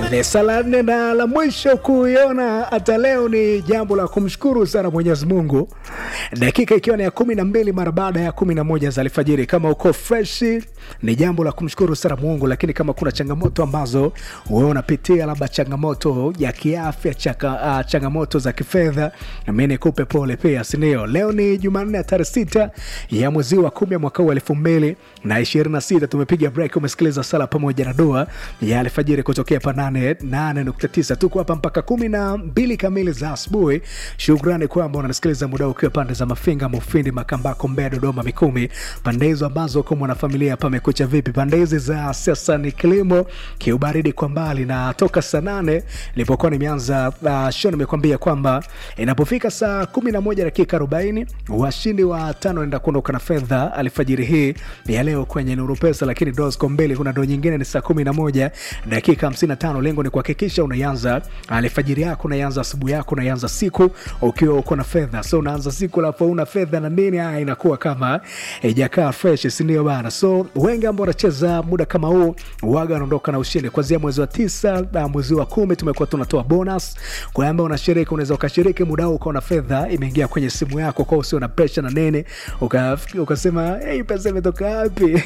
Lesa la nne na la mwisho kuiona hata leo ni jambo la kumshukuru sana Mwenyezi Mungu, dakika ikiwa ni ya kumi na mbili mara baada ya kumi na moja za alfajiri. Kama uko fresh, ni jambo la kumshukuru sana Mungu, lakini kama kuna changamoto ambazo wewe unapitia, labda changamoto ya kiafya, chaka, uh, changamoto za kifedha, mi nikupe pole pia, sindio? Leo ni Jumanne ya tarehe sita ya mwezi wa kumi ya mwaka huu elfu mbili na ishirini na sita. Tumepiga break, umesikiliza sala pamoja na dua ya alfajiri kutokea pa nane nane nukta tisa. Tuko hapa mpaka kumi na mbili kamili za asubuhi. Shukrani kwamba unanisikiliza muda ukiwa pande za Mafinga, Mufindi, Makambako, Mbeya, Dodoma, Mikumi, pande hizo ambazo kwa mwanafamilia pamekucha vipi? Pande hizi za sasa ni kilimo, kiubaridi kwa mbali, na toka saa nane nilipokuwa nimeanza uh, show nimekwambia kwamba inapofika saa kumi na moja dakika arobaini washindi wa tano enda kuondoka na fedha alfajiri hii ya leo kwenye Nuru Pesa, lakini doo ziko mbele. Kuna doo nyingine ni saa kumi na moja dakika hamsini na tano. Lengo ni kuhakikisha unaianza alfajiri yako, unaianza asubuhi yako, unaianza siku ukiwa uko na fedha. So unaanza siku alafu una fedha na nini, haya inakuwa kama ijakaa fresh, si ndio bana? So wengi ambao wanacheza muda kama huu waga wanaondoka na ushindi kuanzia mwezi wa tisa na mwezi wa kumi. Tumekuwa tunatoa bonus kwa ambao unashiriki, unaweza ukashiriki muda huu ukaona fedha imeingia kwenye simu yako, kwa usio na presha na nini, uka- ukasema hey, pesa imetoka wapi?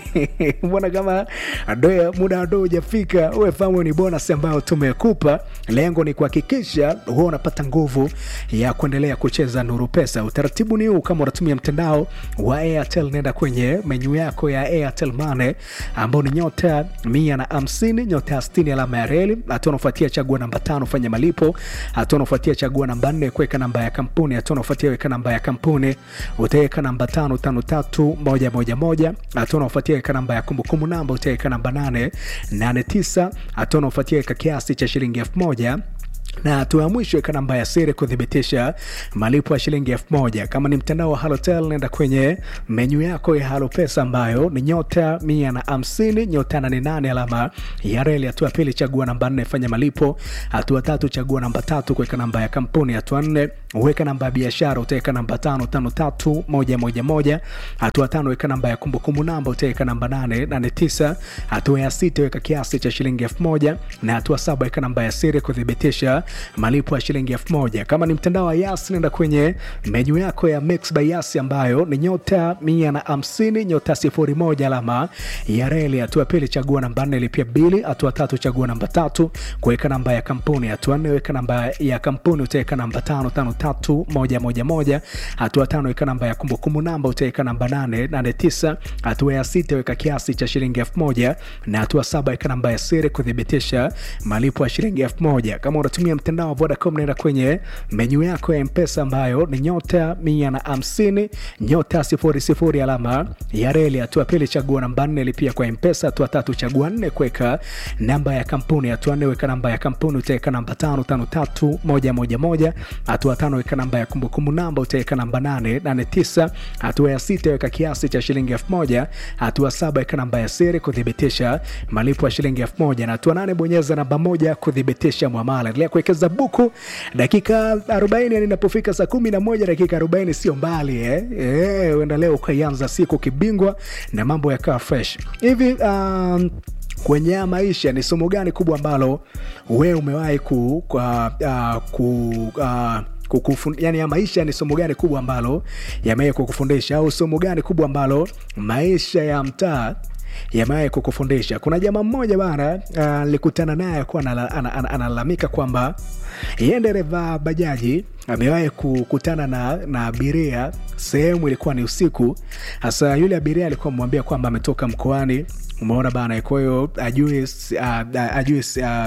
mbona kama doya muda ado hujafika? Uwe fahamu ni bonus ambayo tumekupa. Lengo ni kuhakikisha huwa unapata nguvu ya kuendelea kucheza Nuru Pesa. Utaratibu ni huu, kama unatumia mtandao wa Airtel, nenda kwenye menyu yako ya Airtel Money ambao ni nyota mia na hamsini nyota ya sitini alama ya reli. Hatua unafuatia chagua namba tano fanya malipo. Hatua unafuatia chagua namba nne kuweka namba ya kampuni. Hatua unafuatia weka namba ya kampuni, utaweka namba tano tano tatu moja moja moja. Hatua unafuatia weka namba ya kumbukumbu namba, utaweka namba nane nane tisa. Hatua unafuatia weka kiasi cha shilingi elfu moja na hatua ya mwisho weka namba ya siri kuthibitisha malipo ya shilingi elfu moja. Kama ni mtandao wa Halotel, nenda kwenye menyu yako ya Halo Pesa ambayo ni nyota mia na hamsini nyota nane nane alama ya reli. Hatua ya pili chagua namba nne fanya malipo. Hatua tatu chagua namba tatu kuweka namba ya kampuni. Hatua nne weka namba ya biashara, utaweka namba tano tano tatu moja moja moja. Hatua tano weka namba ya kumbukumbu namba, utaweka namba nane nane tisa. Hatua ya sita weka kiasi cha shilingi elfu moja na hatua saba weka namba ya siri kuthibitisha malipo ya shilingi elfu moja. Kama ni mtandao wa Yas, nenda kwenye menyu yako ya Mix by Yas ambayo ni nyota mia na hamsini nyota sifuri moja alama ya reli. Hatua pili chagua namba nne lipia bili. Hatua tatu chagua namba tatu kuweka namba ya kampuni. Hatua nne weka namba ya kampuni, utaweka namba tano tano tatu moja moja moja. Hatua tano weka namba ya kumbukumbu namba, utaweka namba nane nane tisa. Hatua ya sita weka kiasi cha shilingi elfu moja na hatua saba weka namba ya siri kuthibitisha malipo ya shilingi elfu moja. Kama unatumia mtandao wa Vodacom naenda kwenye menyu yako ya Mpesa ambayo ni nyota mia na hamsini nyota sifuri sifuri alama ya reli. Hatua pili chagua namba nne lipia kwa Mpesa. Hatua tatu chagua nne kuweka namba ya kampuni. Hatua nne weka namba ya kampuni, utaweka namba tano tano tatu moja moja moja. Hatua tano weka namba ya kumbukumbu namba, utaweka namba nane nane tisa. Hatua ya sita weka kiasi cha shilingi elfu moja. Hatua saba weka namba ya siri kuthibitisha malipo ya shilingi elfu moja na hatua nane bonyeza namba moja kuthibitisha mwamala. Endelea kuwekeza buku dakika 40 yani inapofika saa 11 dakika 40 sio mbali eh eh, uenda leo ukaianza siku kibingwa na mambo yakawa fresh hivi. Um, kwenye haya maisha ni somo gani kubwa ambalo wewe umewahi ku, kwa, uh, ku uh, kukufun, yani ya maisha ni somo gani kubwa ambalo yamewahi kukufundisha au somo gani kubwa ambalo maisha ya mtaa yamewahi kukufundisha. Kuna jamaa mmoja bana, nilikutana uh, naye akuwa analalamika kwamba yeye dereva bajaji amewahi kukutana na, na abiria sehemu ilikuwa ni usiku. Hasa yule abiria alikuwa amwambia kwamba ametoka mkoani Umeona bana, kwa hiyo ajui uh, ajui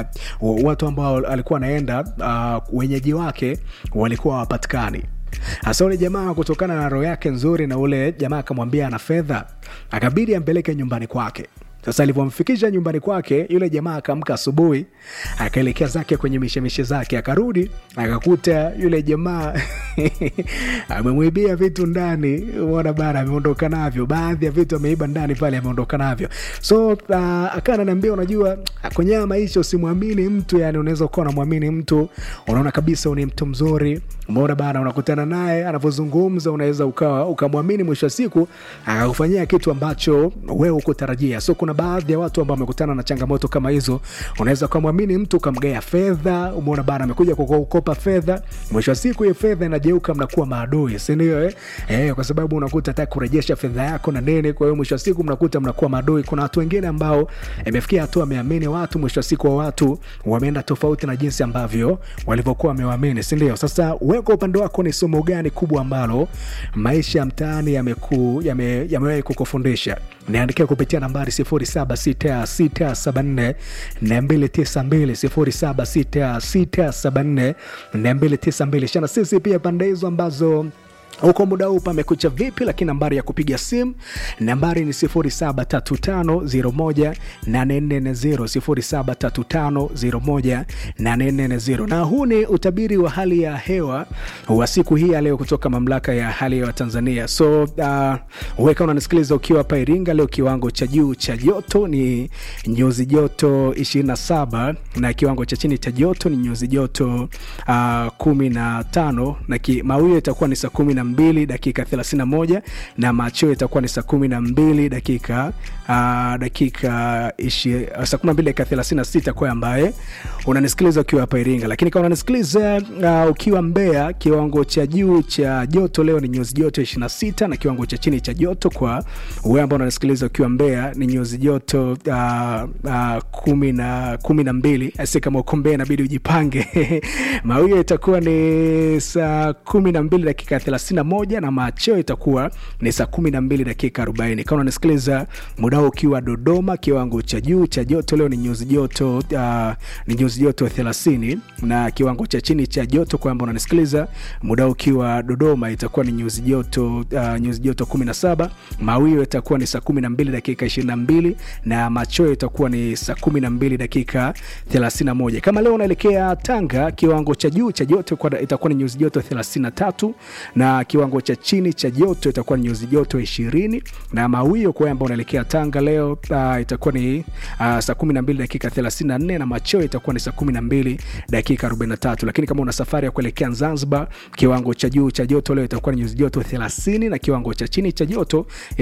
uh, watu ambao alikuwa anaenda uh, wenyeji wake walikuwa hawapatikani. Hasa ule jamaa kutokana na roho yake nzuri, na ule jamaa akamwambia ana fedha, akabidi ampeleke nyumbani kwake. Sasa alivyomfikisha nyumbani kwake, yule jamaa akaamka asubuhi, akaelekea zake kwenye mishemishe zake, akarudi akakuta yule jamaa amemwibia vitu ndani. Umeona bana, ameondoka navyo, baadhi ya vitu ameiba ndani pale, ameondoka navyo. So uh, akawa ananiambia, unajua kwenye haya maisha usimwamini mtu, yani unaweza ukawa unamwamini mtu, unaona kabisa ni mtu mzuri, umeona bana, unakutana naye anavyozungumza, unaweza ukawa ukamwamini, mwisho wa siku akakufanyia kitu ambacho wewe ukutarajia. So kuna kuna baadhi ya watu ambao wamekutana na changamoto kama hizo unaweza ukamwamini mtu ukamgea fedha umeona bana amekuja kukopa fedha mwisho wa siku hiyo fedha inageuka mnakuwa maadui sindio eh? eh, kwa sababu unakuta hata kurejesha fedha yako na nini kwa hiyo mwisho wa siku mnakuta mnakuwa maadui kuna watu wengine ambao imefikia hatua wameamini watu mwisho wa siku wa watu wameenda tofauti na jinsi ambavyo walivyokuwa wamewaamini sindio sasa weka upande wako ni somo gani kubwa ambalo maisha ya mtaani yamewahi yame, yame kukufundisha niandikia kupitia nambari 076674 292 076674 shana sisi pia pande hizo ambazo huko muda huu pamekucha vipi lakini nambari ya kupiga simu nambari ni 735 735 na huu ni utabiri wa hali ya hewa wa siku hii ya leo kutoka mamlaka ya hali ya hewa tanzania so uh, weka unanisikiliza ukiwa hapa iringa leo kiwango cha juu cha joto ni nyuzi joto 27 na kiwango cha chini cha joto ni nyuzi joto uh, 15 na mawio itakuwa ni saa kumi na mbili dakika 31 na macheo itakuwa ni saa kumi na mbili dakika uh, dakika ishi, uh, saa kumi na mbili dakika 36 kwa ambaye unanisikiliza ukiwa hapa iringa lakini kama unanisikiliza uh, ukiwa mbea kiwango cha juu cha joto leo ni nyuzi joto 26 na kiwango cha chini cha joto kwa wewe ambao unanisikiliza ukiwa mbea ni nyuzi joto uh, uh, kumi na kumi na mbili asi kama uko mbea inabidi ujipange mawio itakuwa ni saa kumi na mbili dakika 31 na macheo itakuwa ni saa 12 dakika 40 kama unanisikiliza muda huu ukiwa dodoma kiwango cha juu cha joto leo ni nyuzi joto uh, ni nyuzi joto 30 na kiwango cha chini cha joto kwamba unanisikiliza muda huu ukiwa dodoma itakuwa ni nyuzi joto uh, nyuzi joto 17 mawio itakuwa ni saa 12 dakika 22 na macheo itakuwa ni saa 12 dakika 31 kama leo unaelekea tanga kiwango cha juu cha joto itakuwa ni nyuzi joto 33 na kiwango cha chini cha joto itakuwa ni nyuzi joto ishirini na mawio kwa ambao unaelekea tanga leo uh, itakuwa ni uh, saa 12 dakika 34 na macheo itakuwa ni saa 12 dakika 43 lakini kama una safari ya kuelekea zanzibar kiwango cha juu cha joto leo itakuwa ni nyuzi joto 30 na kiwango cha chini cha joto